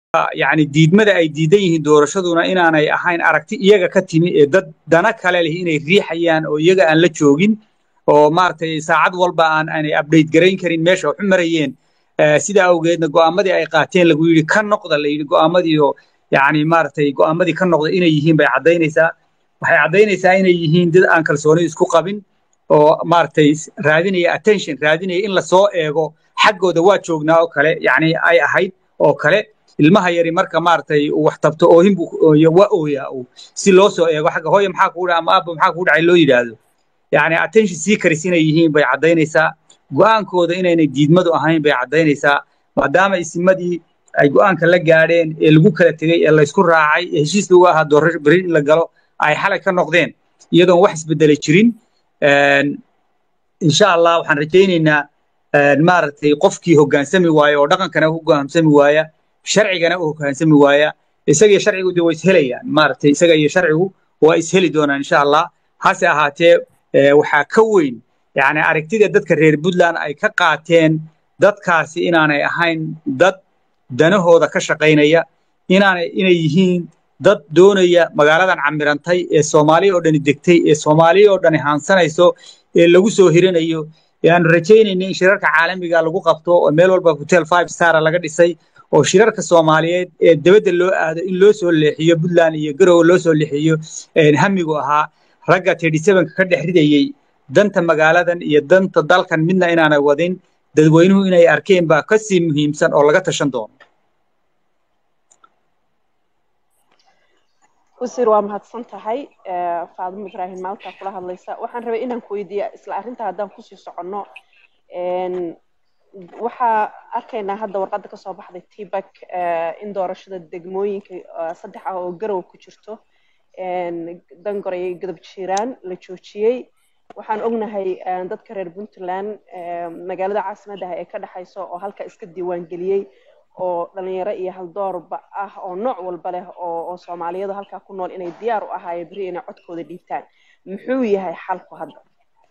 yani diidmada ay diidan yihiin doorashaduna inaanay ahayn aragti iyaga ka timi ee dad dana kale leh inay riixayaan oo iyaga aan la joogin oo maaragtay saacad walba aan aanay update garayn karin meesha waxu marayeen sida awgeedna go'aamadii ay qaateen lagu yidhi ka noqda la yidhi go'aamadii oo yani maaragtay go'aamadii ka noqda inay yihiin bay caddaynaysaa waxay caddaynaysaa inay yihiin dad aan kalsooni isku qabin oo maaragtay raadinaya attention raadinaya in lasoo eego xaggooda waa joognaa oo kale yani ay ahayd oo kale ilmaha yari marka maaragtay uu wax tabto oohin buu waa ooyaa uu si loo soo eego xagga hooya maxaa kugu ama aabba maxaa kugu dhacay loo yidhaahdo yani attention seekers inay yihiin bay caddaynaysaa go'aankooda inaynay diidmadu ahayn bay caddaynaysaa maadaama isimadii ay go'aanka la gaadheen ee lagu kala tegey ee laysku raacay ee heshiis lagu ahaa doorasho beri in la galo ay xalay ka noqdeen iyadoon wax isbeddelay jirin insha allah waxaan rajaynaynaa maaragtay qofkii hoggaansami waaya oo dhaqankana u hoggaansami waaya sharcigana u hoggaansami waaya isaga iyo sharcigu de waa ishelayaan maaragtay isaga iyo sharcigu waa isheli doonaan insha allah hase ahaatee waxaa ka weyn yani aragtida dadka reer puntland ay ka qaateen dadkaasi inaanay ahayn dad danahooda ka shaqaynaya inaanay inay yihiin dad doonaya magaaladan camirantay ee soomaaliya oo dhani degtay ee soomaaliya oo dhani haansanayso ee lagu soo hirinayo aanu rajaynayna in shirarka caalamiga lagu qabto oo meel walba hotel five star laga dhisay oo shirarka soomaaliyeed ee dibadda loo aado in loo soo leexiyo puntland iyo garowe loo soo leexiyo hamigu ahaa ragga thirty sevenka ka dhex ridayey danta magaaladan iyo danta dalkan midna inaanay wadin dadweynuhu inay arkeen baa ka sii muhiimsan oo laga tashan doono wasiir waa mahadsan tahay faadimo ibraahim maalkaa kula hadlaysa waxaan rabay inaan ku weydiiya isla arrinta haddaan kusii soconno waxaa arkaynaa hadda warqadda kasoo baxday tbak in doorashada degmooyinka saddex ah oo garow ku jirto dangor iyo godob jiiraan la joojiyey waxaan ognahay dadka reer puntland magaalada caasimadda ah ee ka dhexayso oo halka iska diiwaangeliyey oo dhalinyaro iyo haldoorba ah oo nooc walba leh oo soomaaliyadu halkaa ku nool inay diyaar u ahaayeen beri inay codkooda dhiibtaan muxuu yahay xalku hadda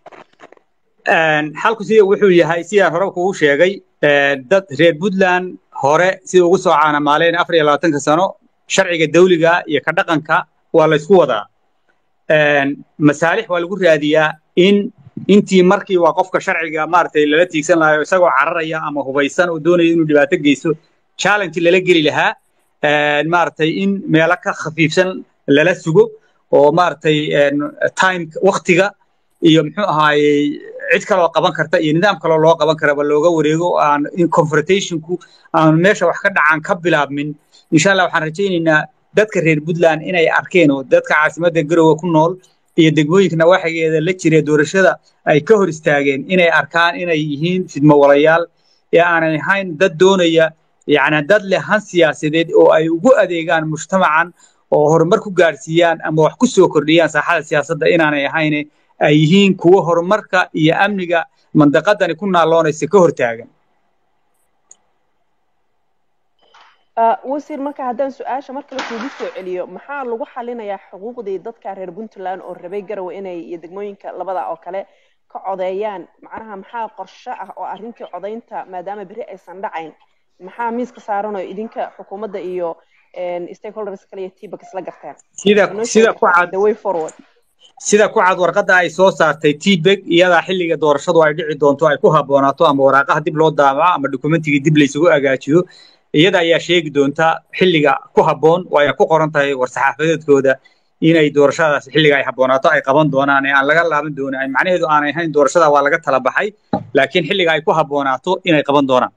xalku sida wuxuu yahay sidaan hore kugu sheegay dad reer puntland hore sida ugu soo caanamaaleen afar iyo labaatanka sano sharciga dawliga iyo ka dhaqanka waa laysku wadaa masaalix waa lagu raadiyaa in intii markii waa qofka sharciga maaragtay lala tiigsan lahayo isagoo cararaya ama hubaysan oo doonaya inuu dhibaato geysto challenge lala geli lahaa maaragtay in meelo ka khafiifsan lala sugo oo maaragtay time waktiga iyo muxuu ahaayey cid kaloo qaban karta iyo nidaam kaloo loo qaban karaba looga wareego aan in confrontationku aan meesha wax ka dhacaan ka bilaabmin insha allah waxaan rajaynaynaa dadka reer puntland inay arkeen oo dadka caasimadda garowe ku nool iyo degmooyinka nawaaxigeeda la jira doorashada ay ka hor istaageen inay arkaan inay yihiin fidmo walayaal ee aanay ahayn dad doonaya yacni dad leh han siyaasadeed oo ay ugu adeegaan mujtamacan oo horumar ku gaadhsiiyaan ama wax ku soo kordhiyaan saaxada siyaasadda inaanay ahayn ay yihiin kuwo horumarka iyo amniga mandaqadani ku naaloonaysa ka hortaagan wasiir marka haddaan su-aasha mar kale kuugu soo celiyo maxaa lagu xalinayaa xuquuqdii dadka reer puntland oo rabay garowe inay iyo degmooyinka labada oo kale ka codeeyaan macnaha maxaa qorshe ah oo arrintii codaynta maadaama beri aysan dhacayn maxaa miiska saaran oo idinka xukuumadda iyo stakeholders kale iyo tbak isla garteen sida sida ku cad the way forward sida ku cad warqadda ay soo saartay tbeg iyadaa xilliga doorashadu ay dhici doonto ay ku habboonaato ama waraaqaha dib loo daabaco ama dokumentigii dib laysugu agaajiyo iyada ayaa sheegi doonta xilliga ku habboon oo ay ku qoran tahay war-saxaafadeedkooda inay doorashadaas xilliga ay habboonaato ay qaban doonaan ee aan laga laaban doonin macnaheedu aanay ahayn doorashada waa laga tala baxay laakiin xilliga ay ku habboonaato inay qaban doonaan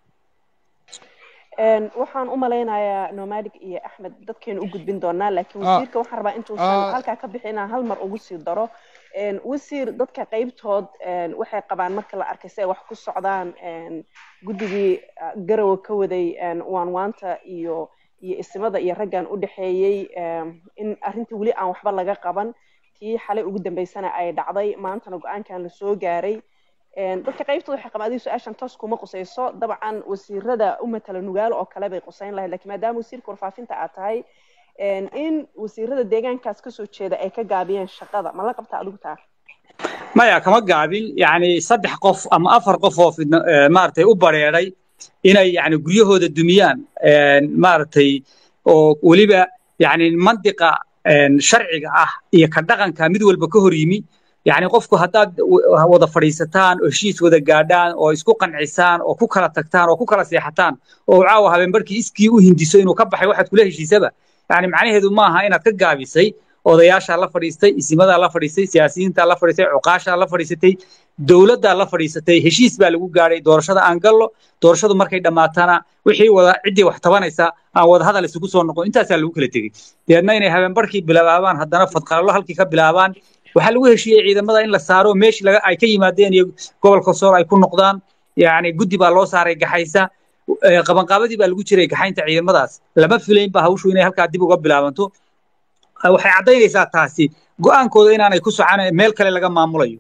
waxaan u malaynayaa nomadic iyo axmed dadkeenu u gudbin doonaa laakiin wasiirka waxaan rabaa intuusan halkaa ka bixin inaan hal mar ugu sii daro wasiir dadka qaybtood waxay qabaan marka la arkay si ay wax ku socdaan guddigii garowe ka waday waanwaanta iyo iyo isimada iyo raggan u dhexeeyey in arrintii weli aan waxba laga qaban tii xalay ugu dambeysana ay dhacday maantana go-aankan la soo gaaray dadka qaybtooda waxay qabaan adiga su-aashan toos kuma qusayso dabcan wasiirada u matala nugaalo oo kale bay qusayn lahayd lakiin maadaama wasiirka warfaafinta aad tahay in wasiirada deegaankaas kasoo jeeda ay ka gaabiyeen shaqada ma la qabtaa adigu taa maya kama gaabin yani saddex qof ama afar qof oo maaragtay u bareeray inay yani guryahooda dumiyaan maaragtay oo weliba yani mandiqa sharciga ah iyo ka dhaqanka mid walba ka hor yimi yani qofku haddaad wada fadhiisataan oo heshiis wada gaadhaan oo isku qancisaan oo ku kala tagtaan oo ku kala seexataan oo caawa habeenbarkii iskii u hindiso inuu ka baxay waxaad kula heshiisaba yani macnaheedu maaha inaad ka gaabisay odayaashaa la fadhiistay isimadaa la fadhiistay siyaasiyiintaa la fadhiistay cuqaashaa la fadhiisatay dowladdaa la fadhiisatay heshiis baa lagu gaadhay doorashada aan gallo doorashadu markay dhammaatana wixii wada ciddii wax tabanaysa aan wada hadal isugu soo noqon intaasaa lagu kala tegey deedna inay habeenbarkii bilaabaan haddana fadqalallo halkii ka bilaabaan waxaa lagu heshiiyey ciidamada in la saaro meeshii laga ay ka yimaadeen iyo gobolka sool ay ku noqdaan yani guddi baa loo saaray gaxaysa qabanqaabadii baa lagu jiray gaxaynta ciidamadaas lama filayn ba hawshu inay halkaa dib uga bilaabanto waxay caddaynaysaa taasi go'aankooda inaanay ku soconayn meel kale laga maamulayo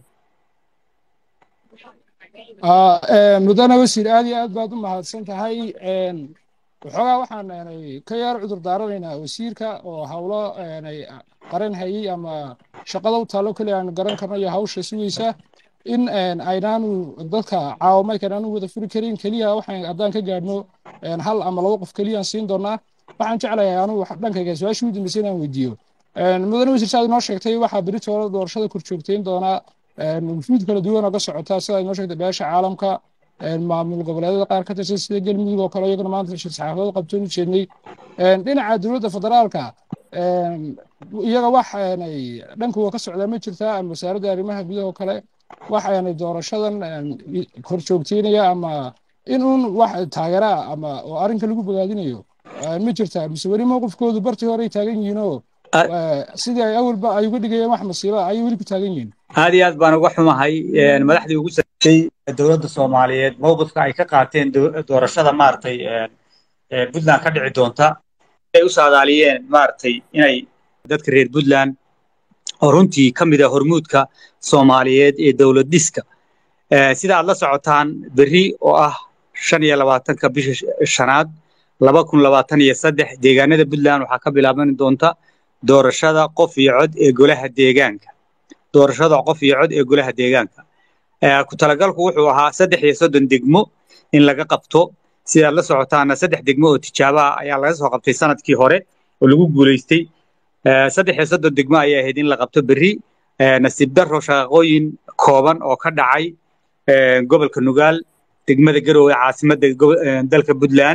mudane wasiir aad iyo aad baad u mahadsan tahay waxoogaa waxaan ka yar cudur daaranaynaa wasiirka oo hawlo qaran hayey ama shaqada u taallo keliya aan garan karno iyo hawsha sugaysa in aynaanu dadka caawamaykan aanu wada furi karin keliya waxaan haddaan ka gaadhno hal ama laba qof keliyaan siin doonaa waxaan jeclahay anu dhankayga su-aashii u dambeysay inaan weydiiyo mudane wasiir saad inoo sheegtay waxaa beritoole doorashada korjoogtayn doonaa wufuud kala duwan oo ka socota sida inoo sheegtay beesha caalamka maamul goboleedyada qaar ka tirsan sida galmudug oo kale iyaguna maanta shir saxaafadood qabtoon u jeednay dhinaca dowladda federaalka iyaga wax dhankuwa ka socdaa ma jirtaa ama wasaaradda arrimaha gudaha oo kale waxaanay doorashadan korjoogteynaya ama in uun wax taageeraa ama oo arrinka lagu bogaadinayo ma jirtaa mise weli mowqifkoodu bartii hore ay taagan yihiinoo sidii ay awalba ay uga dhigayeen wax masiiba ayay weli ku taagan yihiin aad iyo aad baan uga xumahay madaxdii ugu sarreysay dowladda soomaaliyeed mowqifka ay ka qaateen doorashada maaragtay puntland ka dhici doonta ay u saadaaliyeen maaragtay inay dadka reer puntland oo runtii ka mid ah hormuudka soomaaliyeed ee dowlad dhiska sida aad la socotaan berri oo ah shan iyo labaatanka bisha shanaad laba kun labaatan iyo saddex deegaanada puntland waxaa ka bilaaban doonta doorashada qof iyo cod ee golaha deegaanka doorashada qof iyo cod ee golaha deegaanka ku talagalku wuxuu ahaa saddex iyo soddon degmo in laga qabto sidaad la socotaana saddex degmo oo tijaabaha ayaa laga soo qabtay sanadkii hore oo lagu guulaystay saddex iyo soddon degmo ayay ahayd in la qabto berri nasiib darro shaqaqooyin kooban oo ka dhacay gobolka nugaal degmada garowe caasimadda dalka puntland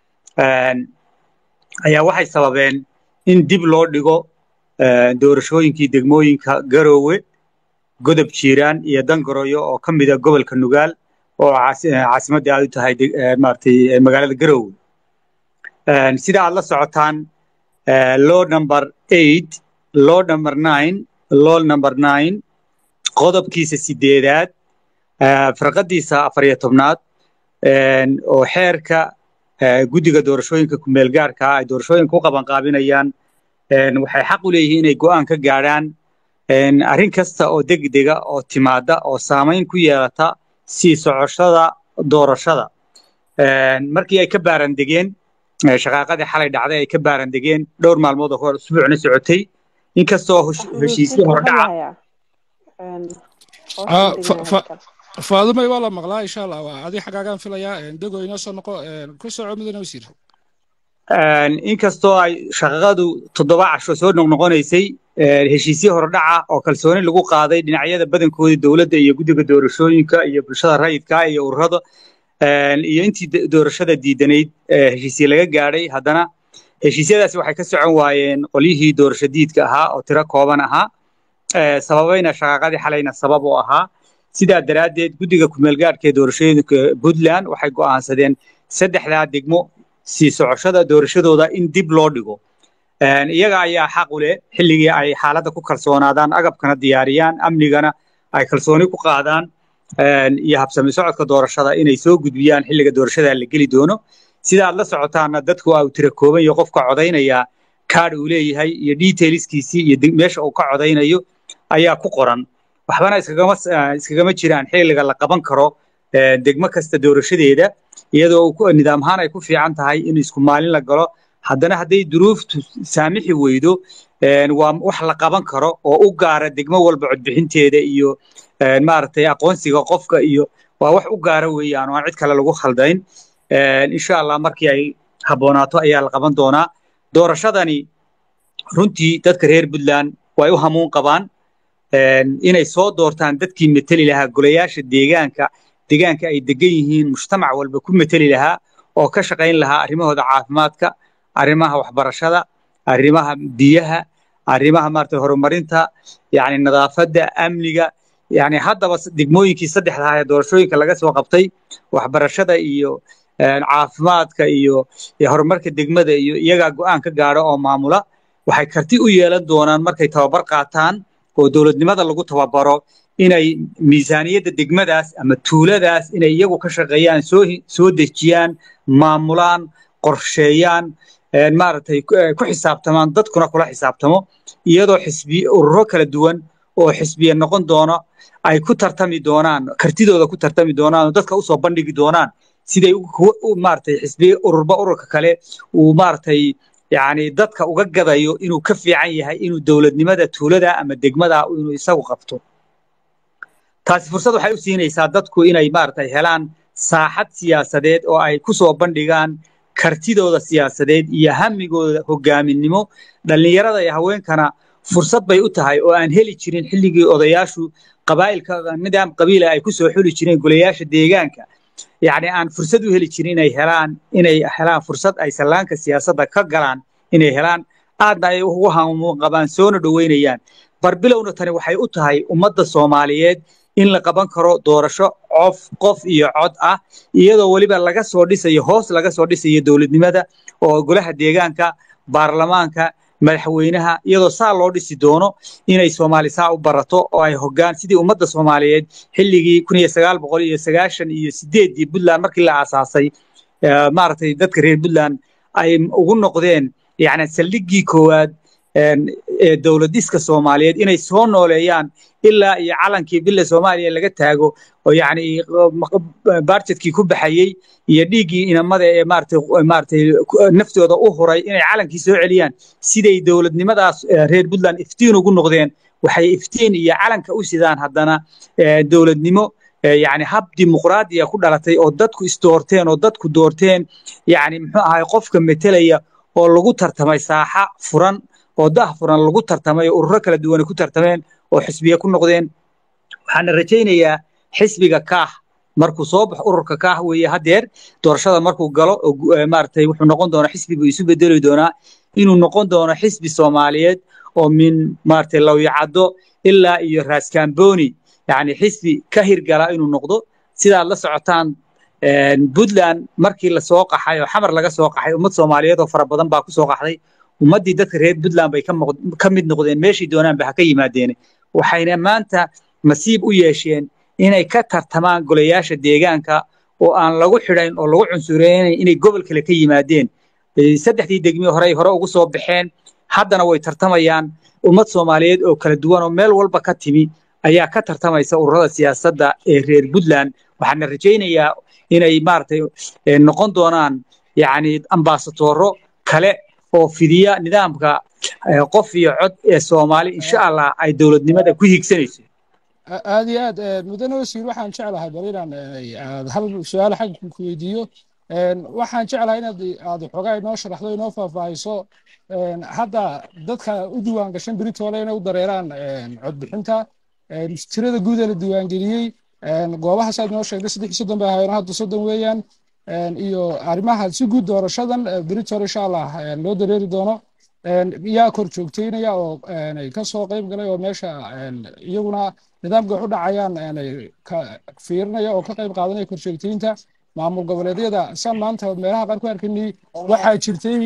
ayaa waxay sababeen in dib loo dhigo doorashooyinkii degmooyinka garowe godob jiiraan iyo dangaroyo oo ka mida gobolka nugaal oo caasimadda aad u tahay maaragtay magaalada garowe sida aad la socotaan law number eight law number nine law number nine qodobkiisa sideedaad farqadiisa afar iyo tobnaad oo xeerka guddiga doorashooyinka kumeelgaarka ay doorashooyinka u qabanqaabinayaan waxay xaq u leeyihiin inay go'aan ka gaadhaan arrin kasta oo degdega oo timaada oo saamayn ku yeelata sii socoshada doorashada markii ay ka baarandegeen shaqaaqadii xalay dhacday ay ka baarandegeen dhowr maalmood oo hore usbuucna socotay inkastoo heshiisyo hordhaca faadumay waa la maqlaa insha allah waa adi xaggaagaan filayaa dego inoo soo noqo ku soco mudane wasiir inkastoo ay shaqaqadu toddoba casho soo noqnoqonaysay heshiisyo hordhaca oo kalsooni lagu qaaday dhinacyada badankoodii dowladda iyo guddiga doorashooyinka iyo bulshada rayidka iyo ururada iyo intii doorashada diidanayd heshiisye laga gaadhay haddana heshiisyadaasi waxay ka socon waayeen qolyihii doorasho diidka ahaa oo tiro kooban ahaa sababayna shaqaaqadii xalayna sabab u ahaa sidaa daraaddeed guddiga kumeelgaadhka ee doorashooyinka puntland waxay go'aansadeen saddexdaa degmo sii socoshada doorashadooda in dib loo dhigo iyaga ayaa xaq u leh xilligii ay xaaladda ku kalsoonaadaan agabkana diyaariyaan amnigana ay kalsooni ku qaadaan iyo habsami socodka doorashada inay soo gudbiyaan xilliga doorashada la geli doono sida aad la socotaana dadku uu tira kooban iyo qofka codaynaya kaadh uu leeyahay iyo detailskiisii iyo meesha uu ka codaynayo ayaa ku qoran waxbana iskagama iskagama jiraan xilliga la qaban karo degmo kasta doorashadeeda iyadoo nidaam ahaan ay ku fiican tahay in isku maalin la galo haddana hadday duruuftu saamixi weydo waa wax la qaban karo oo u gaara degmo walba codbixinteeda iyo maaragtay aqoonsiga qofka iyo waa wax u gaara weeyaan oo aan cid kale lagu khaldayn insha allah markii ay habboonaato ayaa la qaban doonaa doorashadani runtii dadka reer puntland way u hamuun qabaan inay soo doortaan dadkii meteli lahaa golayaasha deegaanka deegaanka ay degan yihiin mujtamac walba ku meteli lahaa oo ka shaqayn lahaa arrimahooda caafimaadka arrimaha waxbarashada arrimaha biyaha arrimaha maarata horumarinta yani nadaafadda amniga yani haddaba degmooyinkii saddexda ahaa ee doorashooyinka laga soo qabtay waxbarashada iyo caafimaadka iyo horumarka degmada iyo iyagaa go'aan ka gaadha oo maamula waxay karti u yeelan doonaan markay tababar qaataan oo dowladnimada lagu tababaro inay miisaaniyadda degmadaas ama tuuladaas inay iyagu ka shaqeeyaan soo soo dejiyaan maamulaan qorsheeyaan maaragtay ku xisaabtamaan dadkuna kula xisaabtamo iyadoo xisbi ururo kala duwan oo xisbiya noqon doono ay ku tartami doonaan kartidooda ku tartami doonaan oo dadka usoo bandhigi doonaan siday maaragtay xisbiya ururba ururka kale uu maaragtay yani dadka uga gadayo inuu ka fiican yahay inuu dowladnimada tuulada ama degmada inuu isagu qabto taasi fursad waxay u siinaysaa dadku inay maaragtay helaan saaxad siyaasadeed oo ay ku soo bandhigaan kartidooda siyaasadeed iyo hamigooda hogaaminimo dhallinyarada iyo haweenkana fursad bay u tahay oo aan heli jirin xilligii odayaashu qabaa'ilka nidaam qabiila ay ku soo xuli jireen golayaasha deegaanka yacni aan fursad u heli jirin inay helaan inay helaan fursad ay sallaanka siyaasadda ka galaan inay helaan aadna ay ugu hamuun qabaan soona dhoweynayaan barbilowna tani waxay u tahay ummadda soomaaliyeed in la qaban karo doorasho cof qof iyo cod ah iyadoo weliba laga soo dhisayo hoos laga soo dhisayo dowladnimada oo golaha deegaanka baarlamaanka madaxweynaha iyadoo saa loo dhisi doono inay soomaali saa u barato oo ay hoggaan sidii ummadda soomaaliyeed xilligii kun iyo sagaal boqol iyo sagaashan iyo sideeddii puntland markii la aasaasay maaragtay dadka reer puntland ay ugu noqdeen yacni saldhiggii koowaad ee dowladiska soomaaliyeed inay soo nooleeyaan ilaa iyo calankii billa soomaaliya laga taago oo yacni baarjedkii ku baxayey iyo dhiiggii inamada ee maaragtay maaragtay naftooda u huray inay calankii soo celiyaan siday dowladnimadaas reer puntland iftiin ugu noqdeen waxay iftiin iyo calanka u sidaan haddana dowladnimo yacni hab dimuqraadiya ku dhalatay oo dadku isdoorteen oo dadku doorteen yacni muxuu ahay qofka metelaya oo lagu tartamay saaxa furan oo dah furan lagu tartamay oo ururo kala duwan ku tartameen oo xisbiya ku noqdeen waxaana rajaynayaa xisbiga kaah markuu soo baxo ururka kaah weeye haddeer doorashada markuu galo maaragtay wuxuu noqon doonaa xisbi buu isu bedeli doonaa inuu noqon doono xisbi soomaaliyeed oo min maaragtay lawyacaddo ilaa iyo raaskaamboni yacni xisbi ka hirgala inuu noqdo sidaad la socotaan puntland markii lasoo qaxay oo xamar laga soo qaxay ummad soomaaliyeed oo fara badan baa ku soo qaxday ummaddii dadka reer puntland bay ka mid noqdeen meeshii doonaanba ha ka yimaadeene waxayna maanta nasiib u yeesheen inay ka tartamaan golayaasha deegaanka oo aan lagu xidhayn oo lagu cunsureynayn inay gobol kale ka yimaadeen saddexdii degmi horey hore ugu soo baxeen haddana way tartamayaan ummad soomaaliyeed oo kala duwan oo meel walba ka timi ayaa ka tartamaysa ururada siyaasadda ee reer puntland waxaana rajaynayaa inay maaragtay noqon doonaan yacni ambasadoro kale oo fidiya nidaamka qof iyo cod ee soomaali insha allah ay dowladnimada ku hiigsanayso aad iyo aad mudane wasiir waxaan jeclahay bal inaan aad hal su-aal xagga ku weydiiyo waxaan jeclahay inaad aad xoogaa inoo sharaxdo inoo faahfaahiso hadda dadka u diiwaan gashan beritoole inay u dareeraan codbixinta tirada guud ee la diiwaangeliyey goobahaas aad inoo sheegtay saddex iyo soddon bay ahaayeen hadda soddon weeyaan iyo arrimaha si guud doorashadan britol insha allah loo dareeri doono yaa kor joogteynaya oo ka soo qayb galay oo meesha iyaguna nidaamka wax u dhacayaan fiirinaya oo ka qayb qaadanaya kor joogteynta maamul goboleedyada san maanta meelaha qaar ku arkanay waxaa jirtay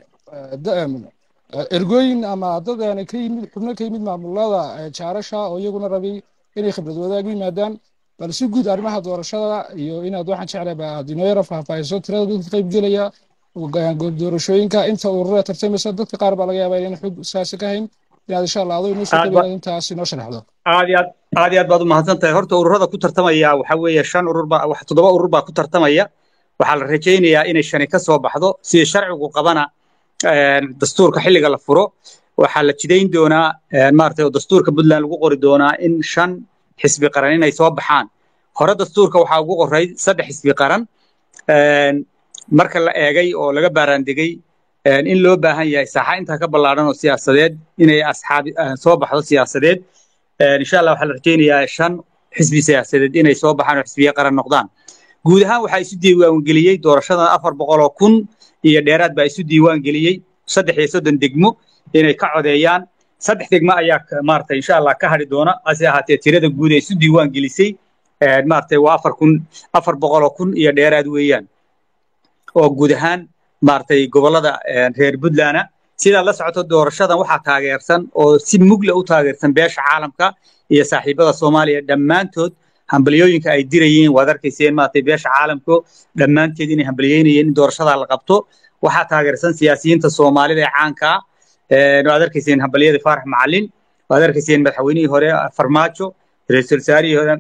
ergooyin ama dad ka yimid xubno ka yimid maamulada jaarasha oo iyaguna rabay inay khibrad wadaag u yimaadaan bal si guud arrimaha doorashada iyo inaad waxaan jeclay aad inoo yara faahfaahiso tirada dadka qayb gelaya goob doorashooyinka inta ururada tartamaysa dadka qaar baa laga yaabaa inaan xog saasi ka hayn inaad insha allah adoo inoo soo keliya intaas inoo sharaxdo aad iyo aad aad iyo aad baad u mahadsan tahay horta ururada ku tartamaya waxa weeye shan urur baa wax toddoba urur baa ku tartamaya waxaa la rajaynayaa inay shani ka soo baxdo sida sharcigu qabana dastuurka xilliga la furo waxaa la jidayn doonaa maaragtay oo dastuurka puntland lagu qori doonaa in shan xisbi qaran inay soo baxaan hore dastuurka waxaa ugu qoray saddex xisbi qaran marka la eegay oo laga baaraandegey in loo baahan yahay saaxa intaa ka ballaadhan oo siyaasadeed inay asxaabi soo baxdo siyaasadeed insha allah waxaa la rajaynayaa shan xisbi siyaasadeed inay soo baxaan oo xisbiye qaran noqdaan guud ahaan waxaa isu diiwaangeliyey doorashadan afar boqol oo kun iyo dheeraad baa isu diiwaangeliyey saddex iyo soddon degmo inay ka codeeyaan saddex degmo ayaa maarata insha allah ka hadhi doona hase ahaatee tirada guud ee isu diiwaan gelisay maaragtay waa afar kun afar boqol oo kun iyo dheeraad weeyaan oo guud ahaan maaragtay gobollada reer puntland sidaa la socoto doorashadan waxaa taageersan oo si mugla u taageersan beesha caalamka iyo saaxiibada soomaaliya dhammaantood hambalyooyinka ay dirayeen waad arkayseen maaragtay beesha caalamku dhammaanteed inay hambalyeynayeen in doorashadaa la qabto waxaa taageersan siyaasiyiinta soomaalida ee caanka ah waad arkayseen hambalyadii faarax macalin waad arkayseen madaxweynihii hore farmaajo ra-iisul wasaarihii hore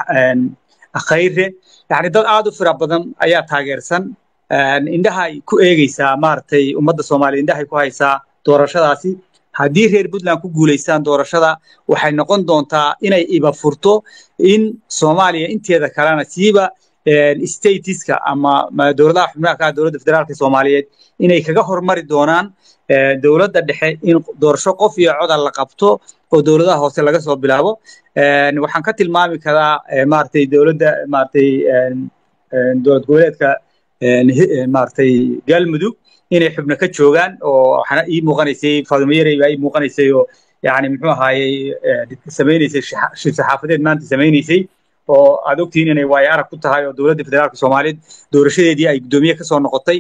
khayre yani dad aad u fira badan ayaa taageersan indhahay ku eegeysaa maaragtay ummadda soomaaliya indhahay ku haysaa doorashadaasi haddii reer puntland ku guulaystaan doorashada waxay noqon doontaa inay iba furto in soomaaliya inteeda kalena siiba statiska ama dowladaha xubnaha ka dowladda federaalka soomaaliyeed inay kaga hormari doonaan dowladda dhexe in doorasho qof iyo codal la qabto oo dowladaha hoose laga soo bilaabo waxaan ka tilmaami karaa maaragtay dowladda maaragtay dowlad goboleedka maaragtay galmudug inay xubno ka joogaan oo waxaana ii muuqanaysay faadumo yarey baa ii muuqanaysay oo yani muxuu ahaayey samaynaysay shir saxaafadeed maanta samaynaysay oo aad ogtihiin inay waayo arag ku tahay oo dowladda federaalka soomaaliyeed doorashadeedii ay guddoomiye kasoo noqotay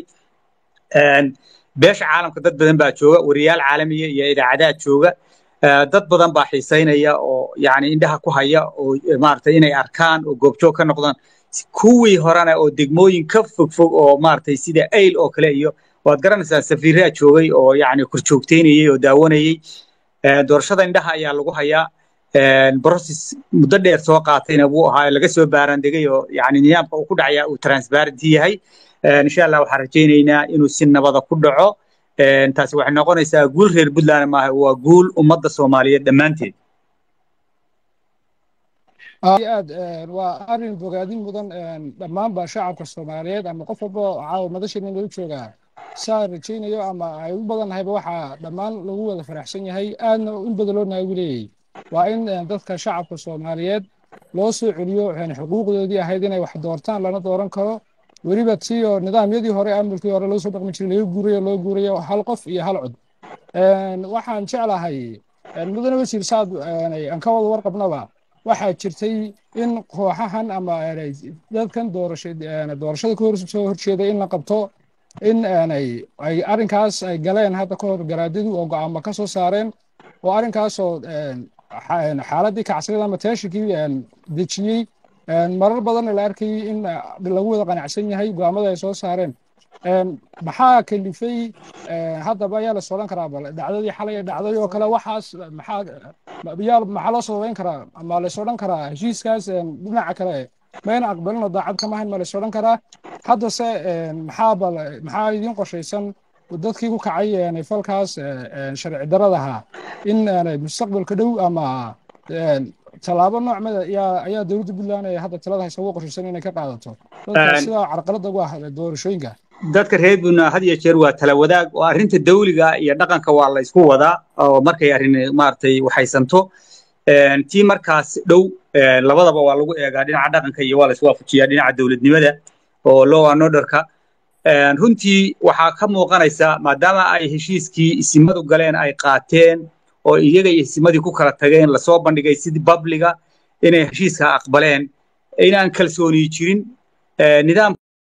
beesha caalamka dad badan baa jooga wariyaal caalamiya iyo idaacadaha jooga dad badan baa xiisaynaya oo yani indhaha ku haya oo maaragtay inay arkaan oo goobjoog ka noqdaan kuwii horena oo degmooyin ka fogfog oo maaragtay sida ayl oo kale iyo waad garanaysaa safiiraa joogay oo yani korjoogteynayey oo daawanayey doorashada indhaha ayaa lagu hayaa process muddo dheer soo qaatayna wuu ahaa laga soo baarandegay oo yani nidaamka uu ku dhacaya uu transparency yahay insha allah waxaan rajaynaynaa inuu si nabada ku dhaco taasi waxay noqonaysaa guul reer puntland maaha waa guul ummadda soomaaliyeed dhammaanteed aad waa arrin bogaadin mudan dhammaanba shacabka soomaaliyeed ama qof walba caawa madasheena lagu joogaa saa rajaynayo ama ay u badannahayba waxaa dhammaan lagu wada faraxsan yahay aadna in badan loo naagu leeyahay waa in dadka shacabka soomaaliyeed loo soo celiyo xuquuqdoodii ahayd inay wax doortaan lana dooran karo weliba tii oo nidaamyadii hore amulkii hore lagu soo dhaqmi jiray laga guurayo loo guurayo hal qof iyo hal cod waxaan jeclahay mudane wasiir saad aan ka wada warqabnaba waxaa jirtay in kooxahan ama dadkan doorashada ka soo horjeeday in la qabto in ay arrinkaas ay galeen hadda ka hor garaadadu oo go'aamo ka soo saareen oo arrinkaasoo xaaladii kacsaneed ama teeshikii dejiyey marar badanna la arkayay in lagu wada qanacsan yahay go'aamada ay soo saareen maxaa kalifay haddaba ayaa lasoo odhan karaa bal dhacdadii xalay dhacday oo kale waxaas maxaa yaa maxaa loo sababeyn karaa ama lays odhan karaa heshiiskaas dhinaca kale mayna aqbalino daacad kama hayn ma lays odhan karaa haddase maxaa bal maxaa idiin qorshaysan dadkii ku kacay falkaas sharci daradaha in mustaqbalka dhow ama tallaabo noocmada ayaa dowladda puntland ee hadda talada haysa ugu qorshaysan inay ka qaadato dadka sidaa carqaladda ugu ah doorashooyinka dadka reer puntland had iyo jeer waa tala wadaag oo arrinta dawliga iyo dhaqanka waa la isku wadaa oo markay arrin maaragtay waxaysanto tii markaas dhow labadaba waa lagu eegaa dhinaca dhaqanka iyo waa la iswaafajiyaa dhinaca dowladnimada oo law and orderka runtii waxaa ka muuqanaysa maadaama ay heshiiskii isimadu galeen ay qaateen oo iyaga iyo isimadii ku kala tageen lasoo bandhigay sidii babliga inay heshiiska aqbaleen inaan kalsooni jirin nidaam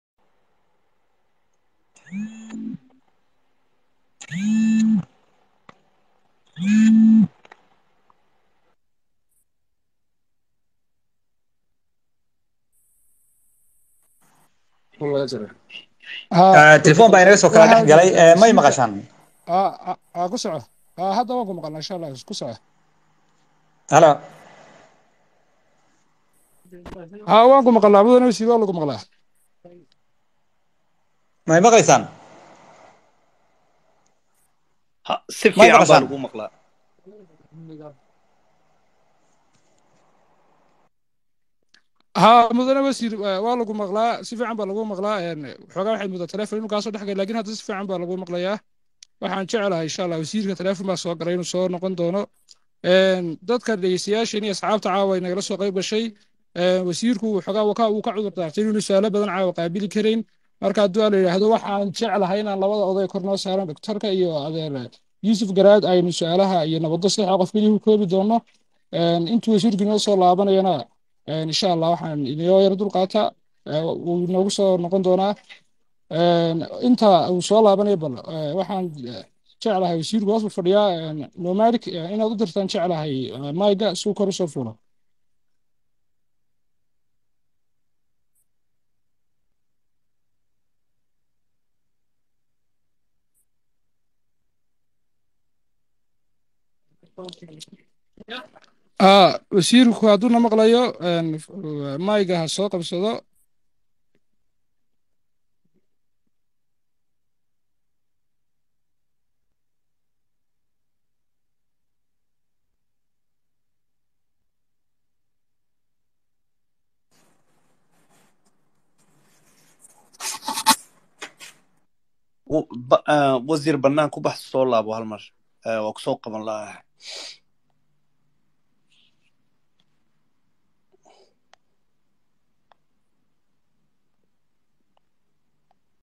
telefon baa inaga soo kala dhex galay may maqashaan ku soco hadda waan ku maqalnaa insha allah ku soco halo ha waan ku maqalnaa mudane wasiir waa lagu maqlaa may maqlaysaan si fiican baa lagu maqlaa ها mudane wasiir waa lagu maqlaa si fiican baa lagu maqlaa xoogaa waxay muddaa teleefon inuu kaasoo dhexgay laakiin hadda si fiican baa lagu maqlayaa waxaan jeclahay insha allah wasiirka teleefon baa soo galay inuu soo noqon doono dadka dhegeystayaasheen iyo asxaabta caawa ay nagala soo qayb gashay wasiirku xoogaa waka uu ka cudur daartay inuu su-aalo badan caawa qaabili karayn marka hadduu la yidhaahdo waxaan jeclahay inaan labada oday kor noo saaran doktorka iyo adeer yuusuf garaad aynu su-aalaha iyo nabaddo sadexa qof keliya ku koobi doono intuu wasiirku inoo soo laabanayana insha allah waxaan inoo yar dulqaata wuu inoogu soo noqon doonaa inta uu soo laabanaya bal waxaan jeclahay wasiirku hoos u fadhiyaa nomadic inaad u dirtaan jeclahay mayga suu kor usoo fuulo wasiirku hadduuna maqlayo mayga ha soo qabsado wasiir bannaan ku bax soo laabo hal mar waa kusoo qaban lahaa